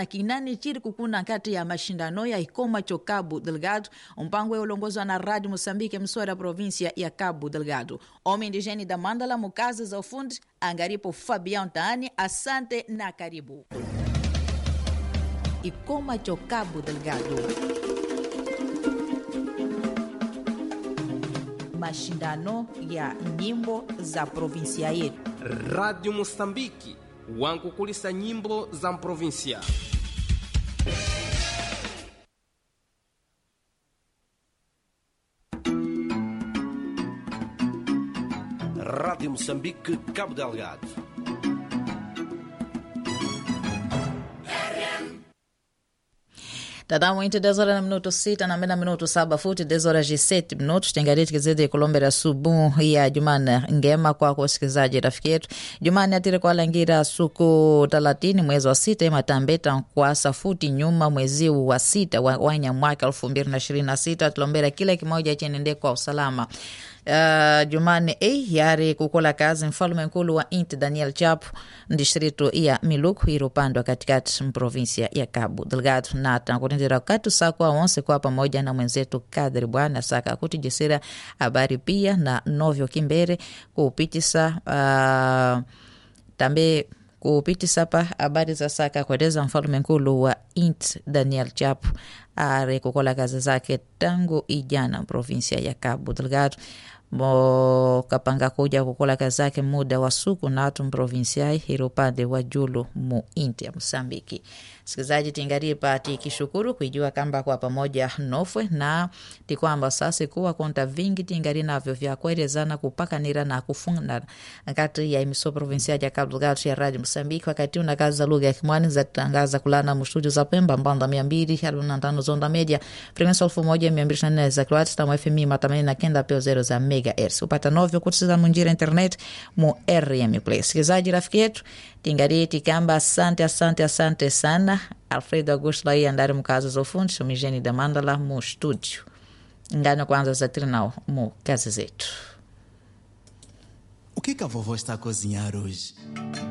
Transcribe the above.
na kinani chiri kukuna kati ya mashindano ya ikoma cho Cabo Delgado mpango ulongozwa na Rádio Moçambique emissora província ya Cabo Delgado homem indigene da Mandala mukazi za ufundi angaripo Fabian Taani asante na karibu ikoma cho Cabo Delgado mashindano ya nyimbo za provinsia yetu Radio Moçambique wankukulisa nyimbo za mprovinsia Rádio Moçambique, Cabo Delgado. Tadá muito 10 horas na minuto 6 na mena minuto 7 futi 10 horas e 7 minutos tengareti kizidi kulombera subu ya Jumane ngema kwa kusikilizaji rafiki yetu Jumane atire kwa langira suku 30 mwezi wa sita imatambeta kwa safuti nyuma mwezi wa sita wa wanya mwaka 2026 tulombera kila kimoja chenende kwa usalama Uh, Jumane A yari kukola kazi mfalme nkulu wa inti Daniel Chapo distrito ya Miluku iri upande wa katikati mprovinsia ya Cabo Delgado na tankutendera katu sakwa wonse kwa pamoja na mwenzetu Kadri Bwana saka kutijisira habari pia na novyo kimbere kupitisa uh, tambe kupitisa pa habari za saka kueleza mfalme nkulu wa int Daniel Chapo are kukola kazi zake tangu ijana provinsia ya Cabo Delgado mo kapanga kuja kukola kazi zake muda wa suku natu mprovinsiai iri upande wa julu mu inti ya Mosambiki. Sikilizaji, tingarie pa tikishukuru kuijua kamba kwa pamoja nofwe na tikwamba sasa kuwa konta vingi tingari navyo vya kuelezana kupakanira na kufunga kati ya imiso provinsia ya Cabo Delgado ya Radio Mosambiki wakati una kazi za lugha ya Kimwani za tangaza kulana mustudio za Pemba mbanda mia mbili arobaini na tano zonda media frekwensi elfu moja mia mbili ishirini na nne za kilohertz na FM matamani na kenda peo zero za megahertz upata novyo kutisiza munjira internet mu RM Play. Sikilizaji rafiki yetu tingarie tikamba asante asante asante sana Alfredo Augusto lai andari mukazi za ufundi sumijeni da Mandala mu studio ngano kwanza za trinao mu kazi zetu O que, que a vovó está a cozinhar hoje?